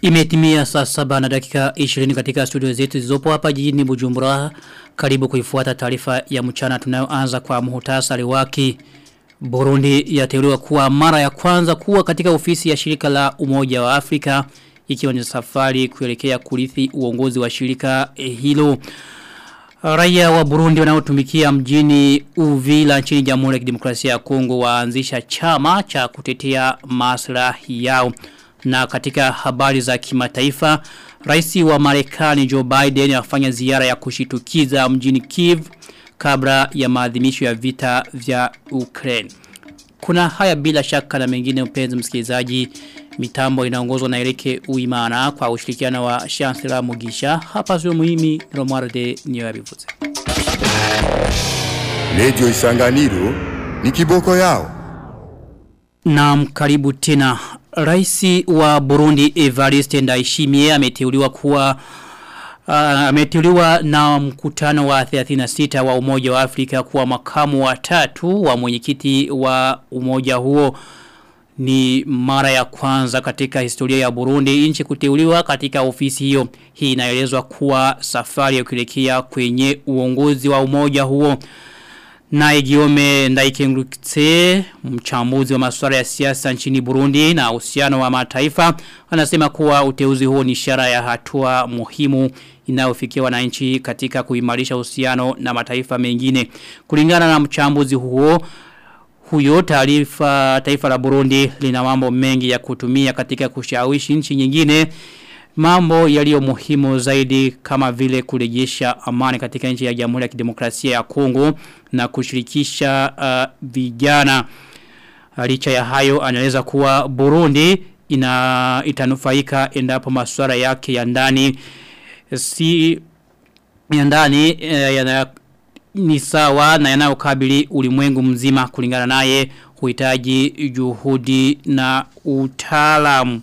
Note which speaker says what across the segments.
Speaker 1: Imetimia saa saba na dakika 20 katika studio zetu zizopo hapa jijini Bujumbura. Karibu kuifuata taarifa ya mchana tunayoanza kwa muhtasari wake. Burundi yateuliwa kuwa mara ya kwanza kuwa katika ofisi ya shirika la umoja wa Afrika ikiwa ni safari kuelekea kurithi uongozi wa shirika hilo. Raia wa Burundi wanaotumikia mjini Uvila nchini Jamhuri ya Kidemokrasia ya Kongo waanzisha chama cha kutetea maslahi yao. Na katika habari za kimataifa, rais wa Marekani Joe Biden afanya ziara ya kushitukiza mjini Kiev kabla ya maadhimisho ya vita vya Ukraine. Kuna haya bila shaka na mengine mpenzi msikilizaji mitambo inaongozwa na Erike Uimana kwa ushirikiano wa Chancellor Mugisha hapa sio muhimi Romualde niyo yabivuze.
Speaker 2: Radio Isanganiro ni kiboko yao.
Speaker 1: Naam karibu tena. Raisi wa Burundi Evariste Ndayishimiye ameteuliwa kuwa uh, ameteuliwa na mkutano wa 36 wa Umoja wa Afrika kuwa makamu wa tatu wa mwenyekiti wa umoja huo ni mara ya kwanza katika historia ya Burundi nchi kuteuliwa katika ofisi hiyo. Hii inaelezwa kuwa safari ya kuelekea kwenye uongozi wa umoja huo. Na Giome Ndaikengurutse, mchambuzi wa masuala ya siasa nchini Burundi na uhusiano wa mataifa, anasema kuwa uteuzi huo ni ishara ya hatua muhimu inayofikiwa na nchi katika kuimarisha uhusiano na mataifa mengine. Kulingana na mchambuzi huo, huyo taarifa taifa la Burundi lina mambo mengi ya kutumia katika kushawishi nchi nyingine mambo yaliyo muhimu zaidi kama vile kurejesha amani katika nchi ya Jamhuri ya Kidemokrasia ya Kongo na kushirikisha uh, vijana licha ya hayo anaeleza kuwa Burundi ina itanufaika endapo masuala yake ya ndani si ya ndani eh, yana ni sawa na yanayokabili ulimwengu mzima kulingana naye huhitaji juhudi na utaalamu.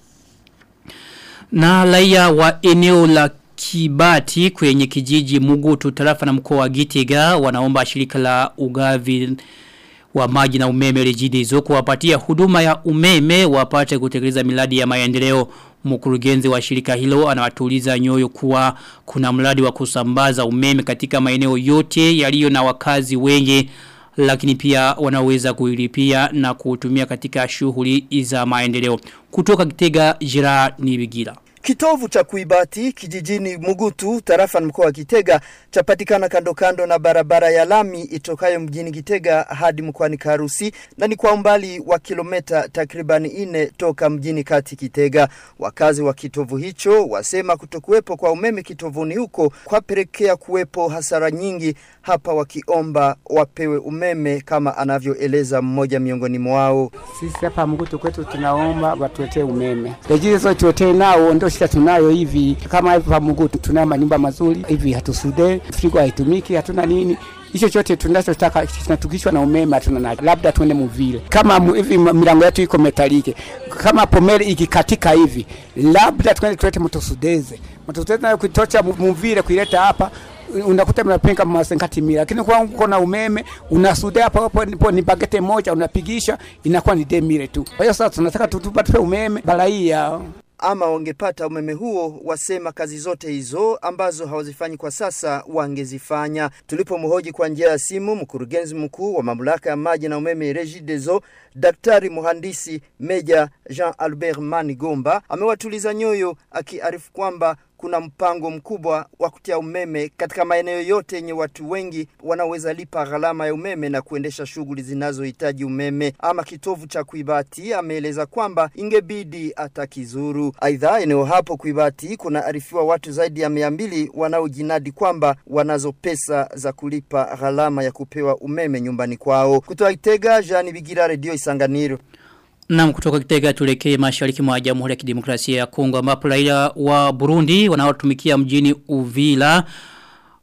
Speaker 1: Na raia wa eneo la Kibati kwenye kijiji Mugutu tarafa na mkoa wa Gitega wanaomba shirika la ugavi wa maji na umeme rejidizo kuwapatia huduma ya umeme wapate kutekeleza miradi ya maendeleo mkurugenzi wa shirika hilo anawatuliza nyoyo kuwa kuna mradi wa kusambaza umeme katika maeneo yote yaliyo na wakazi wengi lakini pia wanaweza kuilipia na kutumia katika shughuli za maendeleo kutoka Kitega Jira Nibigira
Speaker 3: Kitovu cha kuibati kijijini Mugutu tarafa mkoa wa Kitega chapatikana kando kando na barabara ya lami itokayo mjini Kitega hadi mkoani Karusi na ni kwa umbali wa kilomita takriban ine toka mjini kati Kitega. Wakazi wa kitovu hicho wasema kutokuwepo kwa umeme kitovuni huko kwapelekea kuwepo hasara nyingi hapa wakiomba wapewe umeme kama anavyoeleza mmoja miongoni mwao.
Speaker 4: Sisi hapa Mugutu kwetu tunaomba watuletee umeme. Rejizo tuletee nao ndio shida tunayo hivi kama hivi pa Mugutu tuna manyumba mazuri hivi hatusude frigo haitumiki hatuna nini hicho chote tunachotaka tunatukishwa na umeme hatuna nacho labda tuende muvile kama mu, hivi milango yetu iko metalike kama pomeli ikikatika hivi labda tuende tulete motosudeze motosudeze nayo kuitocha muvile kuileta hapa unakuta mnapenga masenkati mia lakini kwa kuna umeme unasudia hapo hapo nipo ni bagete moja unapigisha inakuwa ni demire tu kwa hiyo sasa tunataka tutupate umeme baraia
Speaker 3: ama wangepata umeme huo wasema kazi zote hizo ambazo hawazifanyi kwa sasa wangezifanya. Tulipomhoji kwa njia ya simu mkurugenzi mkuu wa mamlaka ya maji na umeme Regideso, daktari mhandisi Meja Jean Albert Manigomba amewatuliza nyoyo akiarifu kwamba kuna mpango mkubwa wa kutia umeme katika maeneo yote yenye watu wengi wanaoweza lipa gharama ya umeme na kuendesha shughuli zinazohitaji umeme. Ama kitovu cha Kuibati ameeleza kwamba ingebidi atakizuru. Aidha, eneo hapo Kuibati kuna arifiwa watu zaidi ya mia mbili wanaojinadi kwamba wanazo pesa za kulipa gharama ya kupewa umeme nyumbani kwao. Kutoka Itega, Jean Bigira, Radio Isanganiro.
Speaker 1: Na kutoka kitega tulekee mashariki mwa jamhuri ya kidemokrasia ya Kongo ambapo raia wa Burundi wanaotumikia mjini Uvila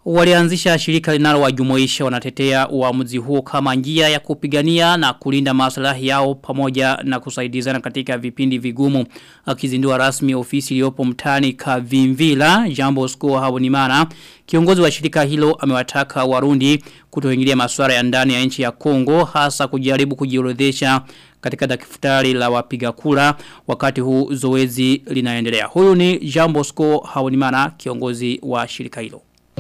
Speaker 1: walianzisha shirika linalowajumuisha wanatetea uamuzi huo kama njia ya kupigania na kulinda maslahi yao pamoja na kusaidizana katika vipindi vigumu akizindua rasmi ofisi iliyopo mtani Kavimvila Jambo Sko Habonimana kiongozi wa shirika hilo amewataka Warundi kutoingilia masuala ya ndani ya nchi ya Kongo hasa kujaribu kujiorodhesha katika daftari la wapiga kura wakati huu zoezi linaendelea. Huyu ni Jambo Sko Habonimana kiongozi wa shirika hilo.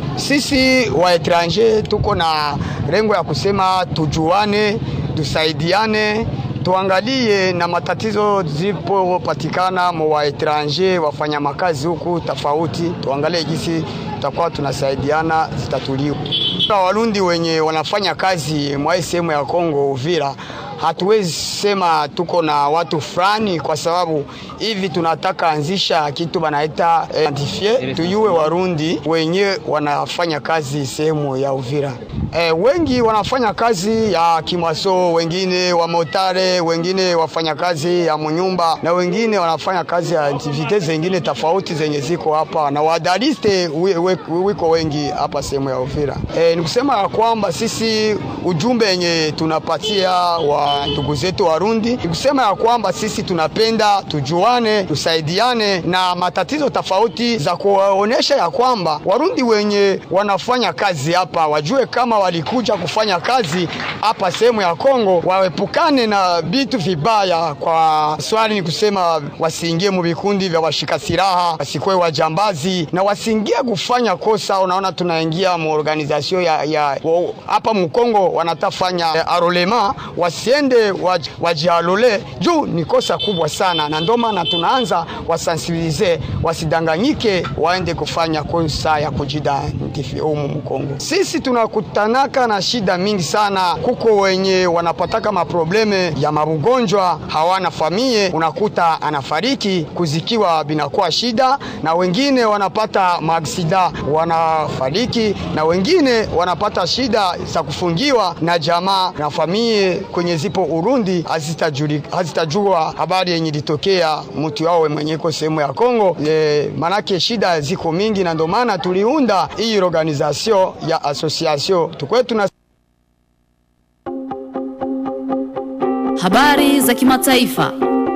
Speaker 5: Sisi wa etranger tuko na rengo ya kusema tujuane, tusaidiane, tuangalie na matatizo zipopatikana mwa etranger wafanya makazi huku tofauti, tuangalie jinsi tutakuwa tunasaidiana zitatuliwa. Warundi wenye wanafanya kazi mwa sehemu ya Kongo Uvira hatuwezi sema tuko na watu fulani kwa sababu hivi tunataka anzisha kitu banaita identifie tuyue Warundi wenye wanafanya kazi sehemu ya Uvira. E, wengi wanafanya kazi ya kimwaso, wengine wa motare, wengine wafanya kazi ya munyumba na wengine wanafanya kazi ya activite zingine tofauti zenye ziko hapa na wadaliste wiko wengi hapa sehemu ya Uvira. E, ni kusema ya kwamba sisi ujumbe yenye tunapatia wa ndugu zetu Warundi ni kusema ya kwamba sisi tunapenda tujuane, tusaidiane na matatizo tofauti za kuwaonesha ya kwamba Warundi wenye wanafanya kazi hapa wajue kama walikuja kufanya kazi hapa sehemu ya Kongo, waepukane na vitu vibaya. Kwa swali ni kusema wasiingie mu vikundi vya washika silaha, wasikuwe wajambazi na wasiingie kufanya kosa. Unaona, tunaingia mu organization ya, ya hapa mkongo wanatafanya arolema wasiende waj, wajialole juu ni kosa kubwa sana, na ndio maana tunaanza wasensibilize wasidanganyike, waende kufanya kosa ya kujidantifia humu Mkongo. Sisi tunakutanaka na shida mingi sana, kuko wenye wanapataka maprobleme ya mabugonjwa, hawana famie, unakuta anafariki kuzikiwa binakuwa shida, na wengine wanapata maaksida wanafariki, na wengine wanapata shida za kufungiwa na jamaa na famie kwenye zipo Urundi hazitajua habari yenye litokea mtu wao mwenyeko sehemu ya Kongo. E, manake shida ziko mingi, na ndio maana tuliunda hii organization ya association tukwe tuna
Speaker 6: Habari za kimataifa.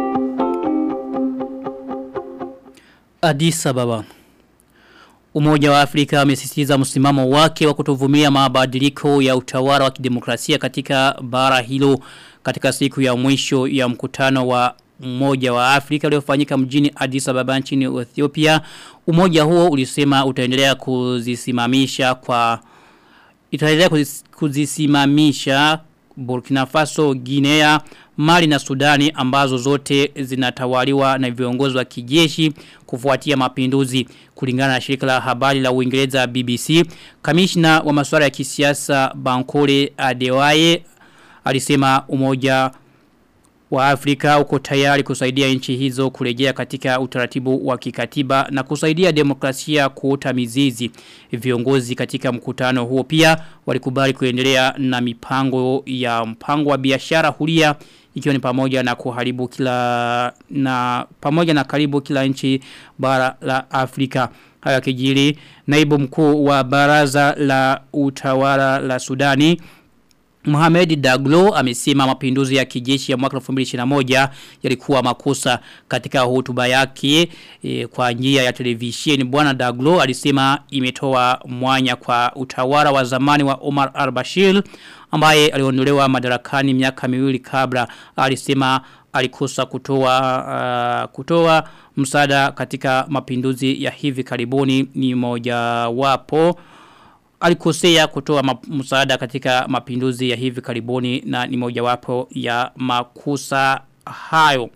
Speaker 1: Addis Ababa Umoja wa Afrika umesisitiza msimamo wake wa kutovumilia mabadiliko ya utawala wa kidemokrasia katika bara hilo katika siku ya mwisho ya mkutano wa Umoja wa Afrika uliofanyika mjini Addis Ababa nchini Ethiopia. Umoja huo ulisema utaendelea kuzisimamisha kwa itaendelea kuzisimamisha Burkina Faso, Guinea, Mali na Sudani ambazo zote zinatawaliwa na viongozi wa kijeshi kufuatia mapinduzi kulingana na shirika la habari la Uingereza BBC. Kamishna wa masuala ya kisiasa Bankole Adewaye alisema umoja wa Afrika uko tayari kusaidia nchi hizo kurejea katika utaratibu wa kikatiba na kusaidia demokrasia kuota mizizi. Viongozi katika mkutano huo pia walikubali kuendelea na mipango ya mpango wa biashara huria ikiwa ni pamoja na kuharibu kila na pamoja na karibu kila nchi bara la Afrika. Haya kijiri naibu mkuu wa baraza la utawala la Sudani Mohamed Daglo amesema mapinduzi ya kijeshi ya mwaka 2021 yalikuwa makosa katika hotuba yake e, kwa njia ya televisheni. Bwana Daglo alisema imetoa mwanya kwa utawala wa zamani wa Omar al-Bashir ambaye aliondolewa madarakani miaka miwili kabla. Alisema alikosa kutoa uh, kutoa msaada katika mapinduzi ya hivi karibuni ni moja wapo alikosea kutoa msaada katika mapinduzi ya hivi karibuni na ni mojawapo ya makosa hayo.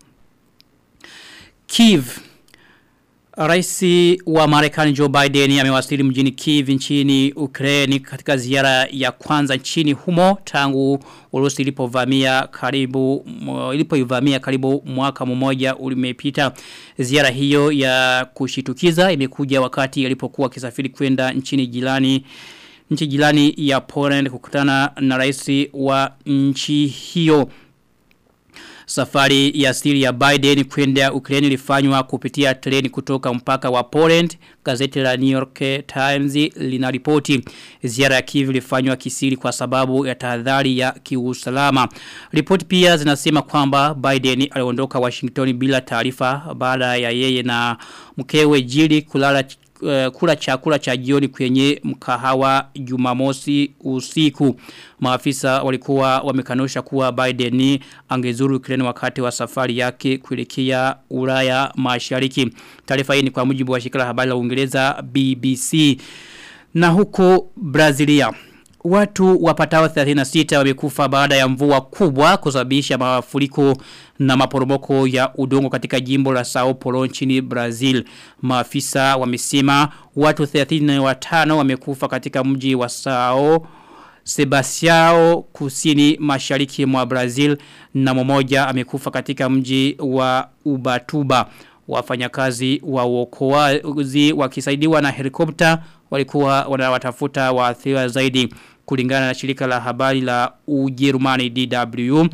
Speaker 1: Kiev Raisi wa Marekani Joe Biden amewasili mjini Kiev nchini Ukraine katika ziara ya kwanza nchini humo tangu Urusi ilipovamia karibu ilipoivamia karibu mwaka mmoja ulimepita. Ziara hiyo ya kushitukiza imekuja wakati alipokuwa kisafiri kwenda nchini jirani nchi jirani ya Poland kukutana na rais wa nchi hiyo. Safari ya siri ya Biden kwenda Ukraine ilifanywa kupitia treni kutoka mpaka wa Poland. Gazeti la New York Times linaripoti ziara ya Kiev ilifanywa kisiri kwa sababu ya tahadhari ya kiusalama. Ripoti pia zinasema kwamba Biden aliondoka Washington bila taarifa baada ya yeye na mkewe Jill kulala uh, kula chakula cha jioni kwenye mkahawa Jumamosi usiku. Maafisa walikuwa wamekanusha kuwa Biden angezuru Ukraine wakati wa safari yake kuelekea Ulaya Mashariki. Taarifa hii ni kwa mujibu wa shirika la habari la Uingereza BBC. Na huko Brazilia Watu wapatao 36 wamekufa baada ya mvua kubwa kusababisha mafuriko na maporomoko ya udongo katika jimbo la Sao Paulo nchini Brazil. Maafisa wamesema watu 35 wamekufa katika mji wa Sao Sebastião kusini mashariki mwa Brazil na mmoja amekufa katika mji wa Ubatuba. Wafanyakazi wa uokoaji wakisaidiwa na helikopta walikuwa wanawatafuta waathiriwa zaidi kulingana na shirika la habari la Ujerumani DW.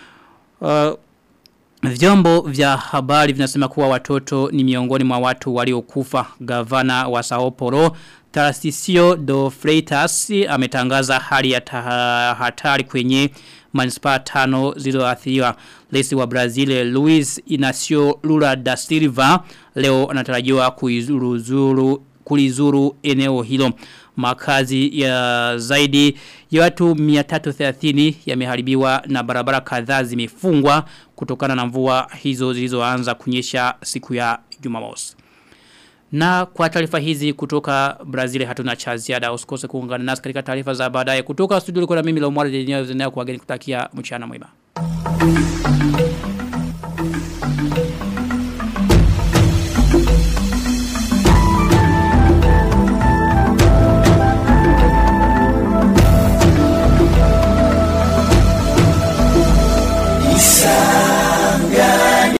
Speaker 1: Uh, Vyombo vya habari vinasema kuwa watoto ni miongoni mwa watu waliokufa. Gavana wa Sao Paulo Tarcisio do Freitas ametangaza hali ya hatari kwenye manispaa tano zilizoathiriwa. Lesi wa Brazil Luis Inacio Lula da Silva leo anatarajiwa kuizuru kulizuru eneo hilo. Makazi ya zaidi ya watu 330 yameharibiwa na barabara kadhaa zimefungwa kutokana na mvua hizo zilizoanza kunyesha siku ya Jumamosi. Na kwa taarifa hizi kutoka Brazil hatuna cha ziada usikose kuungana nasi katika taarifa za baadaye kutoka studio liko na mimi la Umar Denio zenea kwa geni kutakia mchana mwema.